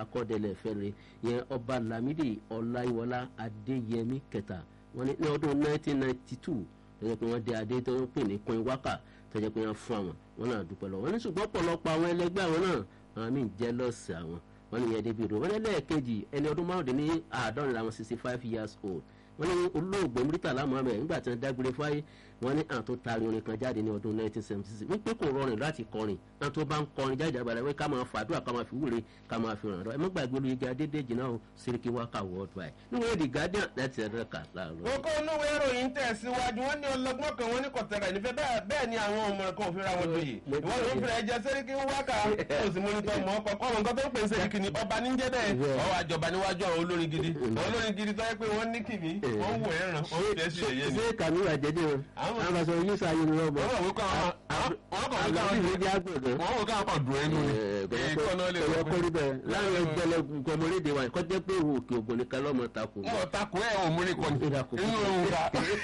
akọ́dẹ̀lẹ̀ fẹ́rẹ̀ yẹn ọba lamidi ọláyíwọlá adéyẹmí kẹta wọn ní ọdún 1992 lọ́jọ́ pé wọ́n dé adé tó ń pè ní queen waka tó jẹ́ pé wọ́n fún àwọn wọn náà dúpẹ́ lọ́wọ́ wọn ní ṣùgbọ́n ọ̀pọ̀lọpọ̀ àwọn ẹlẹgbẹ́ àwọn náà àwọn míì jẹ́ lọ́ọ̀sì àwọn wọn ní yẹn débi ìdò wọn lẹ́ẹ̀kejì ẹni ọdún márùndínní àádọ́rin làwọn sixty five years old wọn ní olóògbé Murtala Muhammed nígbà tí wọn dágbére fáyé wọn ní àwọn tó taari orin kan jáde ní ọdún 1976 wípé kò rọrùn láti kọrin àwọn tó bá ń kọrin jáde àgbàlá wípé ká máa fàdúrà ká máa fi wúre ká máa fi ràn lọ ẹ má gbàgbé olóyè jẹ adédèjì náà Sẹ́ríkì Wákà worldwide níwèé The Guardian láti ẹ̀rọ kà láàárọ̀. kókó onúwe ìròyìn tẹ̀síwájú wọn ní ọlọgbọ́n kan wọn ní kọ̀tẹ́rà nífẹ̀ẹ́ bẹ́ẹ̀ bẹ́ẹ̀ ni àwọn ọmọ kan ò fi ra wọn lóye ìwọ ló ń fi ẹjẹ Sẹ́ríkì Wákà ó sì mú nítorí mọ́ ọkọ̀ ọmọ nǹkan tó ń pè ní Sẹ́ríkì ni ọba ní jẹ́ bẹ́ẹ̀ ọwọ́ àjọba níwájú àwọn olórin gidi àwọn olórin gidi tó yẹ pé wọ́n ní kìmí wọ́n wò ẹ̀ràn wọ́n fi ẹ̀sìn ẹ̀yẹ ni. ṣé kàmí wà jẹ́dẹ̀ wọn Àwọn- àwọn àgbàsọ yìí sáyé ni wọ́n mọ̀ wọ́n wò káwọn wọ́n kàn wọ́n àgbàsọ káwọn yìí jẹ́ àgbẹ̀dẹ̀ wọ́n wò káwọn kan dùn ẹnu ni èèkàn náà lè ọ̀rọ̀ wọ́n kọ́rí bẹ́ẹ̀ láwọn ẹgbẹ́lẹ̀ gọmọlédè wa kọ́ jẹ́ pé òun òkè ògùn nìkan lọ́mọ takò. mọ̀ takò ẹ̀ ò múrí kan ní Ìdàkọ̀. inú òun ká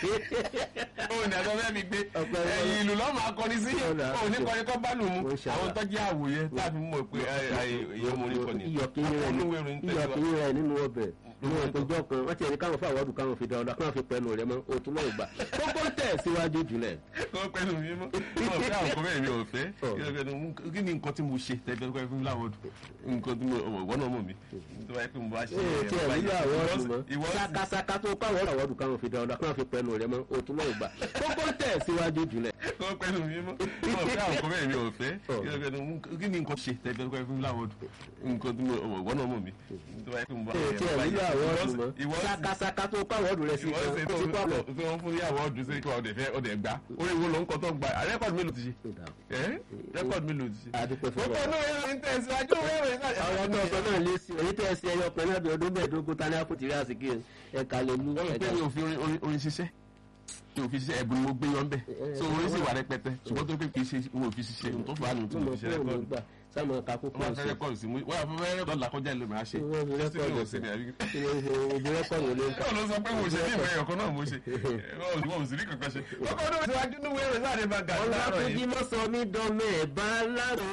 òun ní àjọ fẹ́ mi gbé Ọ̀pẹ ẹ̀yìn ìlú lọ́mọ akọni sí Ọ̀dà. òun ní kọrin kọ́ bá lù mú Ó ṣe àwọn àwa. tó jẹ́ àwòyẹ láti mọ̀ pé èyí múrí kan ní iyọ̀ kìíní rẹ̀ olúwe ìròyìn ní- iyọ̀ tẹ̀síwájú. kìíní rẹ̀ nínú ọbẹ̀ nínú ìpéjọ kan wọ́n ti ẹni káwọn fún àwọ̀dù káwọn fi dáadáa káwọn fi pẹ̀lú rẹ̀ mọ́ òtún náà gbà kókó ń tẹ̀ síwájú jùlẹ̀. kó pẹ̀lú mi mọ́ ọ̀ fẹ́ àwọn kọ́mẹ́ mi ò fẹ́ Ọ̀. kí ni nǹkan tí mo ṣe tẹ́gbẹ́ pẹ́ fún láwọn ọdún nǹkan tí mo ọmọ ìwọ náà mọ̀ mi tó bá yẹ pé mo bá ṣe ee tí ẹ̀ báyìí. nílò àwọ̀dù mọ́ ìwọ sì sakasaka tó káwọn àwọ̀dù káwọn fi dáadáa káwọn fi pẹ̀lú rẹ̀ mọ́ òtún náà gbà kókó ń tẹ̀ síwájú jùlẹ̀. kó pẹ̀lú mi mọ́ ọ̀ fẹ́ àwọn kọ́mẹ́ mi ò fẹ́ Ọ̀. kí ni nǹkan ṣe tẹ́gbẹ́ pẹ́ fún láwọn ọdún nǹkan tí mo ọmọ ìwọ náà mọ̀ mi tó bá yẹ pé mo bá ee tí ẹ̀ nílò àwọ̀dù mọ́ ìwọ sì sakasaka tó káwọn àwọ̀dù rẹ̀ sí ìwọ sì kan ó ti kó àpọ̀. tí wọ́n fún yàwó ọdún sí kí ọdẹ fẹ́ ọdẹ gbá orí wo ló ń kọ́ tó ń gba rẹ́kọ̀dì mélòó ti ṣe ẹ́ rẹ́kọ̀dì mélòó ti ṣe. adúpẹ́ fún gbogbo wa. náà ń tẹ̀síwájú wẹ́rẹ́ náà. àwọn tó sọ náà lé sí èyí tẹ́ sí ẹyọ kan náà bí ọdún mẹ́ẹ̀ẹ́dógún tani àpótí rí àsìkò ẹ̀ka lè lu wọ́n pẹ́ mi ò fi orin orin orin ṣiṣẹ́ mi ò fi ṣiṣẹ́ ẹ̀bùn ni mo gbé yọ̀ ń bẹ̀ so orin sì wà rẹpẹtẹ ṣùgbọ́n tó pé kì í ṣe mo ò fi ṣiṣẹ́ ohun tó fà á nù tí mo fi ṣe rẹ́kọ̀dù gbà sáàmù kakó wọ́n á fẹ́ rẹ́kọ̀dù sí mu wọ́n á fẹ́ rẹ́kọ̀dù làkọjá ìlú mi á ṣe Wọ́n fi Títí mi ò rẹ́kọ̀dù ṣe ní àbí. ìbí rẹ́kọ̀dù ló ń kà. Báwo ló sọ pé mo ṣe ní ìwé ẹ̀yọ̀kan náà mo ṣe wọ́n ò sì rí kankan ṣe. Ọkọ̀ ọdún ìṣèwájú ní wẹ́rẹ́ sáré bá gà láàárọ̀ ọlọ́túnjí yìí. mọ́ sọ mí dọ́mọ ẹ̀ bá lágbo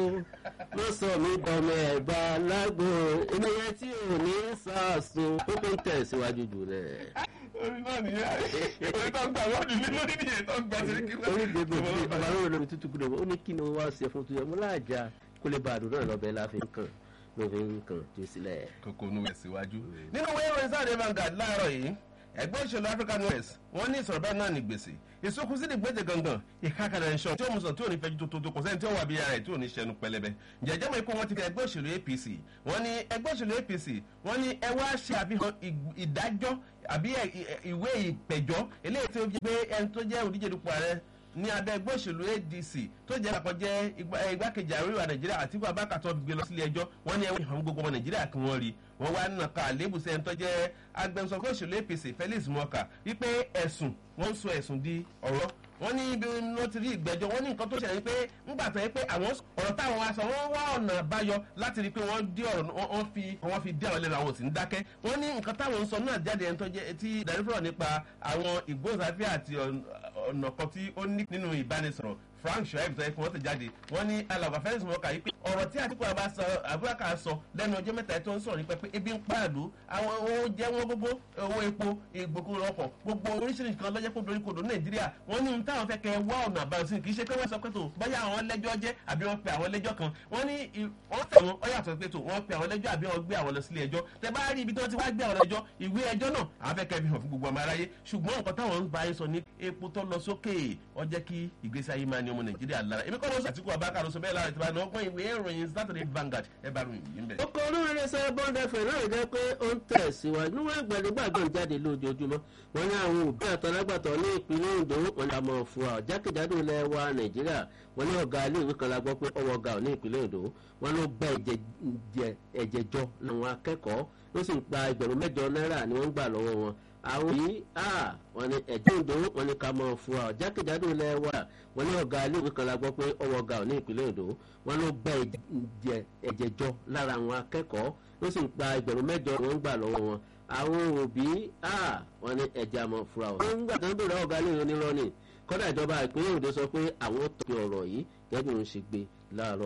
mọ́ sọ mí dọ́mọ ẹ̀ bá lágbo ènìyàn tí ò ní sàásùn ó tó ń tẹ̀síwájú jù rẹ̀. Orí náà nìyẹn. Orí tó ń gbà wọ́ọ̀dù ní lórí nìyẹn tó ń gbà sí kí orí gbogbo tí ọba lórí lórí tútù kúrò ó ní kí ni wọ́n wá ṣe fún tuyọ̀ mú láàjà kó lè bá àdúrà lọ́bẹ̀ láfi ń kàn ló fi ń kàn tó sílẹ̀. Kókó onú ẹ̀ síwájú. Nínú wẹ́rẹ́ sáré bá gà láàárọ̀ yìí ẹgbẹ́ òṣèlú African West wọ́n ní ìsọ̀rọ̀ bẹ́ẹ̀ náà ní gbèsè ìsókun sí ní gbèsè gangan ìkákàdà ìṣọ́ tí ó mú sọ tí ò ní fẹ́jú tó tó kò sẹ́ni tí ó wà bí ara ẹ̀ tí ò ní ṣẹnu pẹlẹbẹ jẹjẹ mọ̀ ikú wọn ti fi ẹgbẹ́ òṣèlú APC wọ́n ní ẹgbẹ́ òṣèlú APC wọ́n ní ẹ wá ṣe àfihàn ì- ìdájọ́ àbí ẹ- ì- ìwé ìpẹ̀jọ́ eléyìí tó jẹ́ pé ẹni tó jẹ́ olùdíje dupò ààrẹ ní abẹ́ ẹgbẹ́ òṣèlú ADC tó jẹ́ àkọ́jẹ́ igbá- eh, igbákejì ààrẹ orílẹ̀ Nàìjíríà Àtíkù Abubakar tó gbé lọ sílé ẹjọ́ wọ́n ní ẹwọ́n ìhàn gbogbo ọmọ Nàìjíríà kí wọ́n rí wọ́n wá nàka àlébù sẹ́ni tó jẹ́ agbẹnusọ fún òṣèlú APC Felix Morka wípé ẹ̀sùn wọ́n ń sọ ẹ̀sùn di ọ̀rọ̀ wọ́n ní ibi wọ́n ti rí ìgbẹ́jọ́ wọ́n ní nǹkan tó ṣẹlẹ̀ pé ńgbà tó yẹ pé àwọn ọ̀rọ̀ táwọn wá sọ wọ́n wá ọ̀nà àbáyọ láti rí i pé wọ́n dí ọ̀rọ̀ wọ́n- wọ́n fi wọ́n fi dí àwọn ẹlẹ́nu àwọn òsì ń dákẹ́ wọ́n ní nǹkan táwọn ń sọ náà jáde ẹni tó jẹ́ tí ìdarífọ̀rọ̀ nípa àwọn ìgbóhùnsáfẹ́ àti ọ̀n- ọ̀nà kan tí ó ní nínú ìbánisọ̀rọ̀ Frank Shoaib tó yẹ kí wọ́n ti jáde wọ́n ní alàgbà Felix Morka yìí pé ọ̀rọ̀ tí Àtíkù Abubakar sọ lẹ́nu ọjọ́ mẹ́ta tó ń sọ̀rọ̀ nípa pé ebi ń pààlú àwọn owó jẹ́ wọ́n gbogbo owó epo ìgbòkúrò ọkọ̀ gbogbo oríṣiríṣi kan lọ́jọ́ kó dorí kodò Nàìjíríà wọ́n ní táwọn fẹ́ kẹ́ wá ọ̀nà àbáyọ sí kì í ṣe pé wọ́n sọ pé tó báyà àwọn lẹ́jọ́ jẹ́ àbí wọ́n pe àwọn lẹ́jọ́ kan wọ́n ní i- wọ́n tẹ̀ wọ́n ọ yàtọ̀ pé tó wọ́n pe àwọn lẹ́jọ́ àbí wọ́n gbé àwọn lọ sílé ẹjọ́ tẹ bá rí ibi tí wọ́n ti wá gbé àwọn lẹ́jọ́ ìwé ẹjọ́ náà àwọn fẹ́ kẹ́ fi hàn fún gbogbo ọmọ aráyé ṣùgbọ́n nǹkan táwọn ń bá yín sọ ní epo tó lọ sókè ó jẹ́ kí ìgbésí ayé máa ní ọmọ Nàìjíríà lára èmi kọ́ ló sọ Àtíkù Abubakar ló sọ bẹ́ẹ̀ lára ìtura ní ọgbọ́n ìwé ìròyìn Saturday Vanguard ẹ bá ròyìn yìí ń bẹ̀. ọkọ̀ olórin ẹsẹ̀ bọ́ńdà fẹ̀ náà jẹ́ pé ó ń tẹ̀síwájú níwọ̀n ìgbàlógbàgbọ́ ń jáde lójoojúmọ́ wọn ní àwọn òbí àtọ́lágbàtọ́ ní ìpínlẹ̀ Ondo wọn là mọ̀ fún wa jákèjádò ilẹ̀ wa Nàìjíríà wọn ní ọ̀gá iléèwé kan la gbọ́ pé ọwọ́ ọ̀gá ò ní ìpínlẹ̀ Ondo wọn ló gba ẹ̀jẹ̀ jẹ- ẹ̀jẹ̀ jọ làwọn akẹ́kọ̀ọ́ ló sì ń gba ẹgbẹ̀rún mẹ́jọ náírà ni wọ́n ń gbà lọ́wọ́ wọn àwọn yìí à wọn ní ẹ̀jẹ̀ Ondo wọn ní ká mọ̀ fún wa jákèjádò ilẹ̀ wa wọn ní ọ̀gá iléèwé kan la gbọ́ pé ọwọ́ ọ̀gá ò ní ìpínlẹ̀ Ondo wọn ló gba ẹ̀jẹ̀ jẹ- ẹ̀jẹ̀ jọ lára àwọn akẹ́kọ̀ọ́ ló sì ń gba ẹgbẹ̀rún mẹ́jọ ni wọ́n ń gbà lọ́wọ́ wọn àwọn òbí à wọn ní ẹ̀jẹ̀ àmọ̀ fura ọ̀. wọ́n ń gbà tó ń bèrè ọ̀gá iléèwé onírọ́ ni kọ́dà ìjọba ìpínlẹ̀ Ondo sọ pé àwọn tó fi ọ̀rọ̀ yìí gẹ́gẹ́ bí wọ́n ṣe gbé láàárọ̀